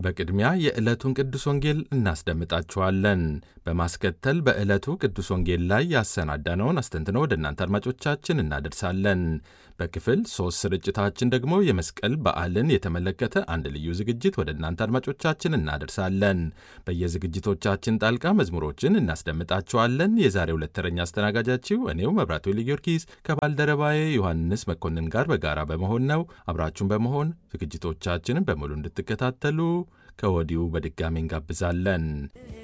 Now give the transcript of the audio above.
በቅድሚያ የዕለቱን ቅዱስ ወንጌል እናስደምጣችኋለን። በማስከተል በዕለቱ ቅዱስ ወንጌል ላይ ያሰናዳነውን አስተንትኖ ወደ እናንተ አድማጮቻችን እናደርሳለን። በክፍል ሦስት ስርጭታችን ደግሞ የመስቀል በዓልን የተመለከተ አንድ ልዩ ዝግጅት ወደ እናንተ አድማጮቻችን እናደርሳለን። በየዝግጅቶቻችን ጣልቃ መዝሙሮችን እናስደምጣችኋለን። የዛሬ ሁለት ተረኛ አስተናጋጃችሁ እኔው መብራቱ ጊዮርጊስ ከባልደረባዬ ዮሐንስ መኮንን ጋር በጋራ በመሆን ነው። አብራችሁን በመሆን ዝግጅቶቻችንን በሙሉ እንድትከታተሉ ከወዲሁ በድጋሚ እንጋብዛለን።